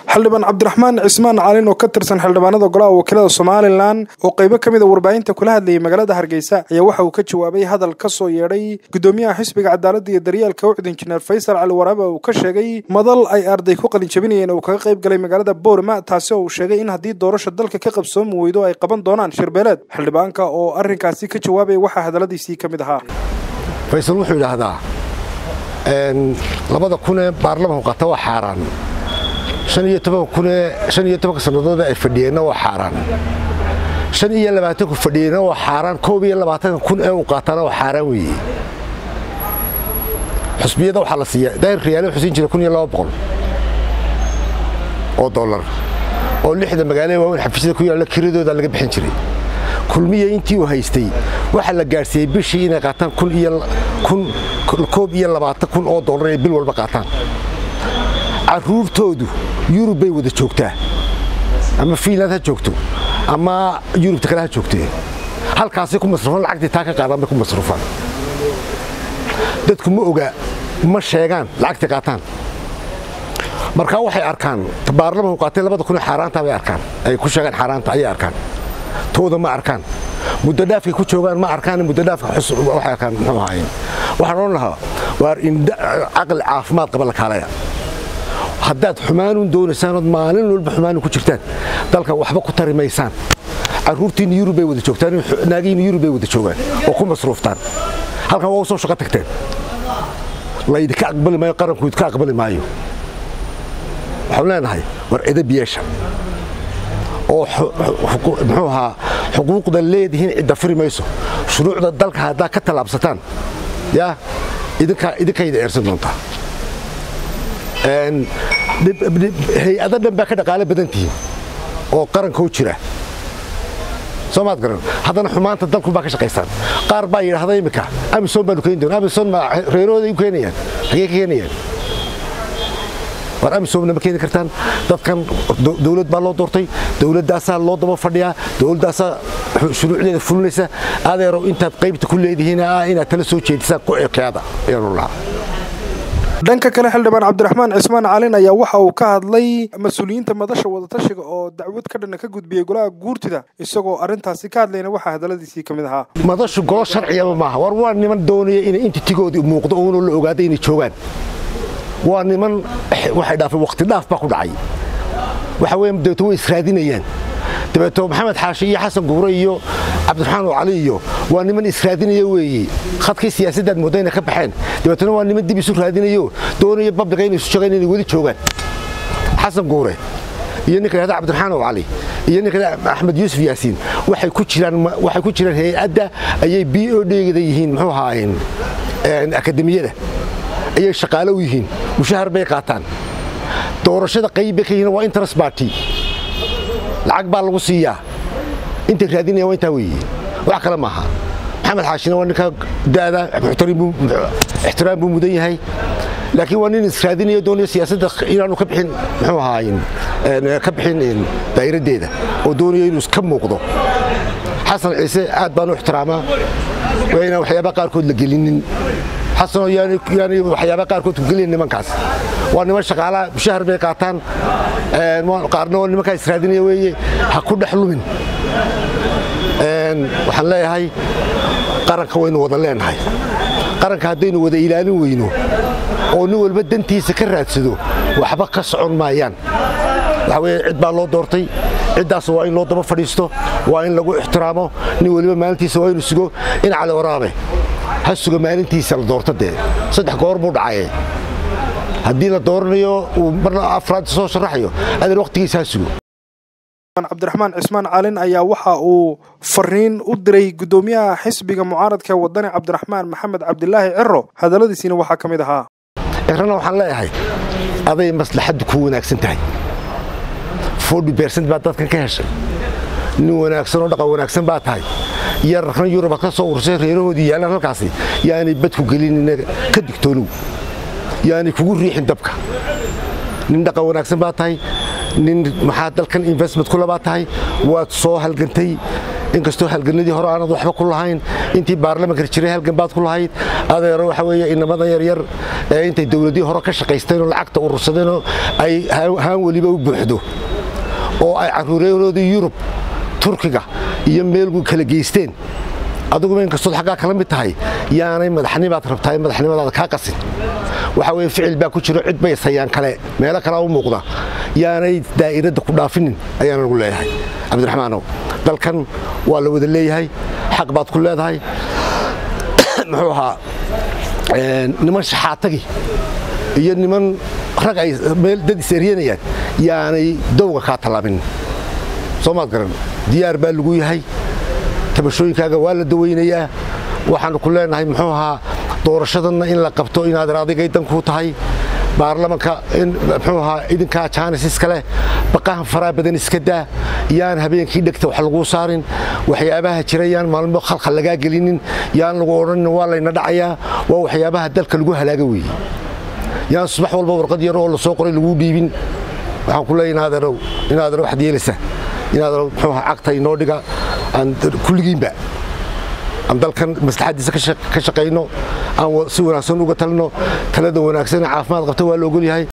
xildhibaan cabdiraxmaan cismaan calin oo ka tirsan xildhibaanada golaha wakiilada somalilan oo qaybo ka mid a warbaahinta kula hadlayay magaalada hargeysa ayaa waxa uu ka jawaabay hadal ka soo yeedhay gudoomiyaha xisbiga cadaaladda iyo daryeelka ucd injineer faysal cali waraabe uu ka sheegay madal ay arday ku qalin jabinayeen oo kaga qayb galay magaalada boorama taasi oo uu sheegay in haddii doorasha dalka ka qabsoomi weydo ay qaban doonaan shirbeeleed xildhibaanka oo arrinkaasi ka jawaabaya waxaa hadalladiisii ka mid ahaa faysal wuxuu yidhaahdaa labada kunee baarlamanku qata waa xaaraan shan iyo toban kunee shan iyo tobanka sannadoodee ay fadhiyeenna waa xaaraan shan iyo labaatanku fadhiyeenna waa xaaraan koob iyo labaatanka kun ee uu qaataana waa xaaraan weeye xusbiyada waxaa la siiya daahir riyaale wuxuu siin jiray kun iyo laba boqol oo dollar oo lixda magaalada waaweyn xafiisyada ku yaalla kiradooda laga bixin jiray kulmiya intii uu haystay waxaa la gaadhsiiyey bishii inay qaataan kun iyo koob iyo labaatan kun oo dollar inay bil walba qaataan carruurtoodu yurub bay wada joogtaa ama fiinland ha joogto ama yurubta kale ha joogtee halkaasay ku masrufaan lacagtii taa ka qaadaan bay ku masrufaan dadku ma oga ma sheegaan lacagtii qaataan markaa waxay arkaan baarlamanku qaatay labada kun xaaraanta bay arkaan ay ku sheegaan xaaraanta ayay arkaan tooda ma arkaan muddo dhaafkay ku joogaan ma arkaan muddo dhaafka waxay arkaan muxuu ahaayeen waxaan odhan lahaa waar caqli caafimaad qaba la kaalaya haddaad xumaanun doonaysaan ood maalin walba xumaanun ku jirtaan dalka waxba ku tari maysaan carruurtiinna yurub bay wada joogtaan naagihiinna yurub bay wada joogaan oo ku masruuftaan halkan waa u soo shaqo tagteen laydinka aqbali maayo qaranku idinka aqbali maayo waxaan leenahay war edab yeesha oo muxuu ahaa xuquuqda leedihiin cidda firi mayso shuruucda dalka haddaad ka tallaabsataan yaa idinkayda eersan doontaa hay-ado dhan baa ka dhaqaalo badan tihiin oo qarankoo jira soo maad garan haddana xumaanta dalku baa ka shaqaysaan qaar baa yidhaahda iminka amisom baanu keeni doona amisom ma reerahooday u keenayaan xagee ka keenayaan war amisomna ma keeni kartaan dadkan dowlad baa loo doortay dowladdaasaa loo daba fadhiyaa dowladdaasaa shuruucdeeda fulinaysa adeerow intaad qaybta ku leedihiin ah inaad tala soo jeedisaan ku ekeada ayaanu lahaa dhanka kale xildhibaan cabdiraxmaan cismaan calin ayaa waxa uu ka hadlay mas-uuliyiinta madasha wadatashiga oo dacwad ka dhanna ka gudbiyey golaha guurtida isagoo arrintaasi ka hadlayna waxaa hadalladiisii ka mid ahaa madashu golo sharciyaba maaha war waa niman doonaya inay intitigoodii muuqdo uunoo la ogaada inay joogaan waa niman waxay dhaafeen waqti dhaaf baa ku dhacay waxa weeye dabeeto way israadinayaan dabeeto maxamed xaashi iyo xasan guure iyo cabdiraxmaan oo cali iyo waa niman israadinaya weeye khadkii siyaasaddaad moodda inay ka baxeen dabeetona waa niman dib isu raadinayo doonaya babliga inay isu sheegaan inay weli joogaan xasan guure iyo ninka yahda cabdiraxmaan oo cali iyo ninka axmed yuusuf yaasiin waxay ku jiraan waxay ku jiraan hay-adda ayay b o dheegada yihiin muxuu ahaayeen akademiyada ayay shaqaale u yihiin mushahar bay qaataan doorashada qayb bay ka yihiin waa interest party lacag baa lagu siiyaa intay raadinayaan waa intaa weeye wax kale maaha maxamed xaashina waa ninka da'da ixtiraam buu mudan yahay laakiin waa nin israadinaya doonaya siyaasadda inaanu ka bixin muxuu ahaayen ka bixin daa'iraddeeda oo doonaya inuu ka muuqdo xasan ciise aad baan u ixtiraamaa waa inaan waxyaabaha qaarkood la gelinin xasanoo yaani waxyaaba qaarkood ku geliya nimankaas waa niman shaqaalaha mushahar bay qaataan qaarna waa nimankaa israadinaya weeye ha ku dhex lumin waxaan leeyahay qaranka waynu wada leenahay qaranka haddaynu wada ilaalin weyno oo nin walba dantiisa ka raadsado waxba ka socon maayaan waxa weye cid baa loo doortay ciddaas waa in loo daba fadhiisto waa in lagu ixtiraamo nin weliba maalintiisa waa inu sugo in cali waraabe ha suga maalintiisa la doorto dee saddex goor buu dhacaye haddii la dooranayo uu marna afraad soo sharaxayo adeer wakhtigiisa ha sugo cabdiraxmaan cismaan calin ayaa waxa uu fariin u diray gudoomiyaha xisbiga mucaaradka wadani cabdiraxmaan maxamed cabdilaahi ciro hadalladiisiina waxaa ka mid ahaa cirana waxaan leeyahay aday maslaxaddu ku wanaagsan tahay forty bercent baad dadkan ka heshay nin wanaagsan oo dhaqan wanaagsan baa tahay yararkan yurub ka soo ursay reerahoodii yaallaan halkaasi yaanay badku gelin ka digtoonow yaanay kugu riixin dabka nin dhaqan wanaagsan baa tahay nin maxaa dalkan investment kule baa tahay waad soo halgantay inkastoo halganadii hore aanad waxba ku lahayn intii baarlamanka jiray halgan baad ku lahayd adeero waxa weeye inamadan yaryar ee intay dowladii hore ka shaqaysteenoo lacagta urursadeenoo ay haan weliba u buuxdo oo ay carruureenoodii yurub turkiga iyo meelgu kala geysteen adiguba inkastood xaggaa kala mid tahay yaanay madaxnimaad rabtaa madaxnimadaada kaa qasin waxa weye ficil baa ku jiro cid bay sayaan kale meelo kalea u muuqda yaanay daa'iradda ku dhaafinin ayaana lagu leeyahay cabdiraxmaanow dalkan waa la wada leeyahay xaq baad ku leedahay muxuu ahaa niman shaxaatagi iyo niman rag ay meel dad is-eryanayaan yaanay dowga kaa tallaabinin soo maad garan diyaar baa lagu yahay tabashooyinkaaga waa la dawaynayaa waxaannu ku leenahay muxuu ahaa doorashadanna in la qabto inaadan adigay dan kuu tahay baarlamanka muxuu ahaa idinkaa jaanis iska leh baqahan faraa badan iska daa yaan habeenkii dhegta wax laguu saarin waxyaabaha jira yaan maalmo khalkhal lagaa gelinin yaan lagu odhanin waa layna dhacayaa waa waxyaabaha dalka lagu halaaga weeye yaan subax walba warqad yar oo la soo qoray laguu dhiibin waxaan ku leeyahay inaaderow inaaderow waxaad yeelaysaa inaaderow muxuu ahaa cagta inoo dhiga aan kulligiinba aan dalkan maslaxaddiisa ka shaqayno aan si wanaagsan uga talino talada wanaagsan ee caafimaad qabta waa la ogol yahay